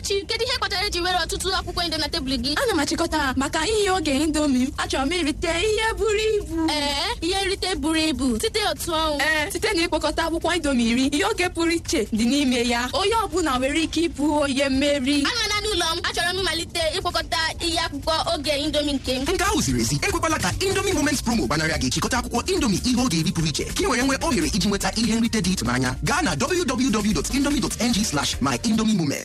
Amarachi kedu ihe kpatara eji were ọtụtụ akwụkwọ inde na tebụl gị ana m achịkọta ha maka ihe oge indomi m achọrọ m irite ihe buru ibu ee ihe nrite buru ibu site otu ọnwụ ee site na ịkpọkọta akwụkwọ indomi iri ihe oge pụrụ iche dị n'ime ya onye ọbụla nwere ike ịbụ onye mmeri anọla n'ụlọ m achọrọ m ịmalite ịkpọkọta ihe akwụkwọ oge indomi nke m nke ahụ ziri ezi ekwekwala ka indomie moments promo gbanarịa gị chịkọta akwụkwọ indomie ihe oge iri pụrụ iche ka ị were nwee ohere iji nweta ihe nrite dị ịtụnanya gaa na www.indomie.ng slash my indomie moment